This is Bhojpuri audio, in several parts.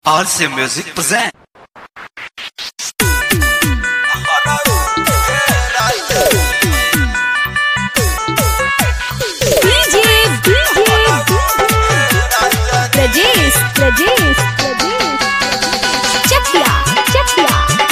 RC Music present. DJ, DJ, Rajesh, Rajesh, Rajesh. Chakla, chakla,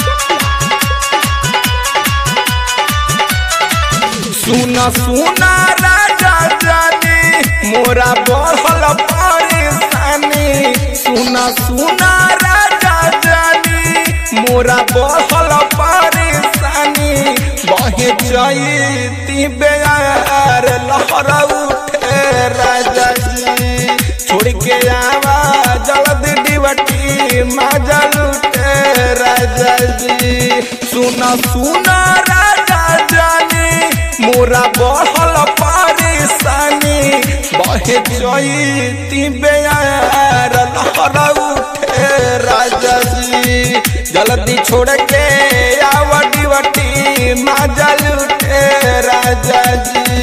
सुना सुना राजा जानी मोरा बढ़ल परेशानी सुना सुना राजा जानी मोरा बढ़ल परेशानी बहे जईती बेयार लहर उठे राजा जी छोड़ के आवा जल्दी डिबटी मजल उठे राजा जी सुना सुना राजा जानी मोरा बढ़ल परेशानी बहे जईती बेयार लहर उठे राजा जी जल्दी छोड़ के आवटी वटी मजल उठे राजा जी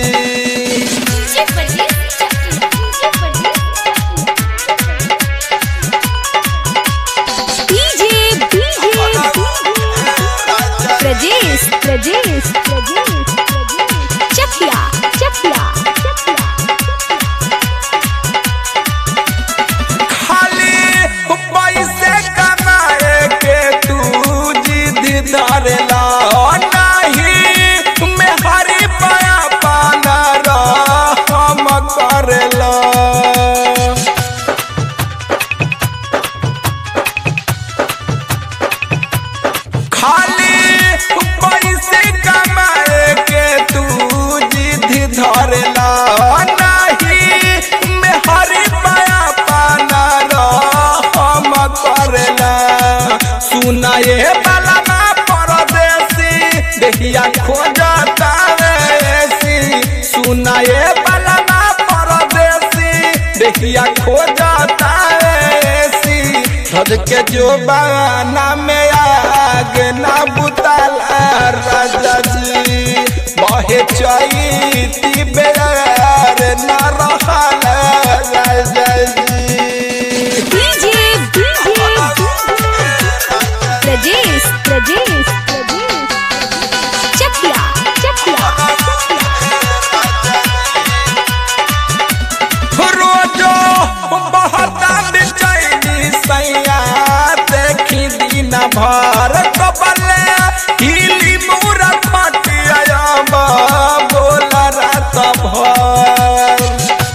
DJ, DJ, Rajesh, Rajesh, Rajesh, Chakla, chakla, chakla. खाली पैसे कमाए के तू जिद धरला नहीं मैं हरी पाया पाना हम करला खाली पैसे कमाए के तू जिद धरला नहीं मैं हरी पाया पाना हम करला सुनाए वाला ना परदेसी देखिया खोजता ऐसी सुनाए वाला ना परदेसी देखिया खोजता ऐसी धज के जो बाना में आग ना बुताला राजा जी बहे चैती बेर ना रहल राजा जी DJ, DJ, Rajesh, Rajesh, Rajesh. Chakla, chakla, रोजो बहता बेचैनी सैया देखी दिन भर कबले हिली मुरा खटिया बोल रात भर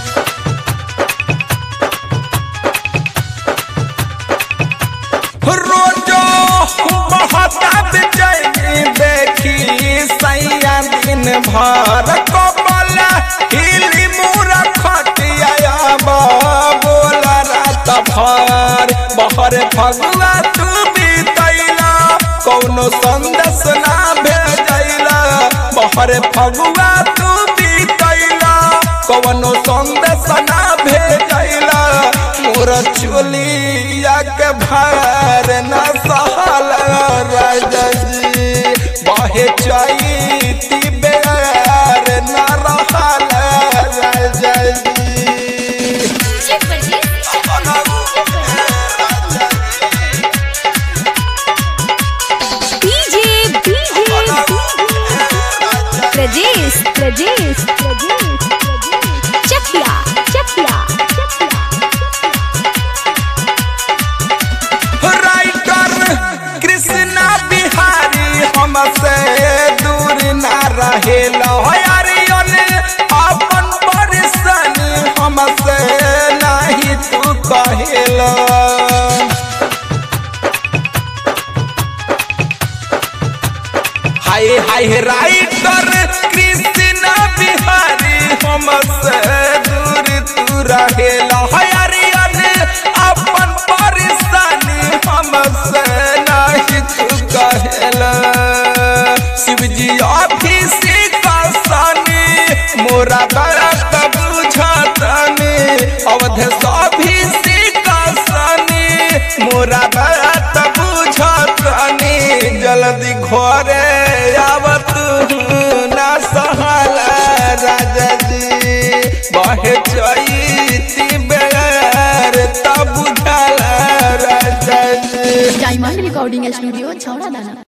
रोजो बहता बेचैनी देखी सैया दिन भर कबल हिली मुरा खटिया बोल रात भर बहर फगुआ तू बीतैला कौनो संदेश ना भेजैला बहर फगुआ तू बीतैला कौनो संदेश ना भेजैला मोर चोलिया के भार न सहल राजा जी बहे चैती बेर न रहल राजा जी DJ, DJ, Rajesh, Rajesh, Rajesh, Chakla, chakla, writer Krishna Bihari हमसे दूर ना रहेल हरियन अपन परेशानी हमसे नहीं तू कहेला हाय हाय राइटर कृष्ण बिहारी हमसे दूर तू रहेला हरियन अपन परेशानी हमसे नहीं तू कहेला शिवजी ऑफिस का सानी मोरा बात बुझतनी अवध सभी का सानी मोरा बात बुझतनी जल्दी घरे आवत ना सहल राजा जी बहे चैती बेर तब बुझल राजा डायमंड रिकॉर्डिंग स्टूडियो छौड़ा दाना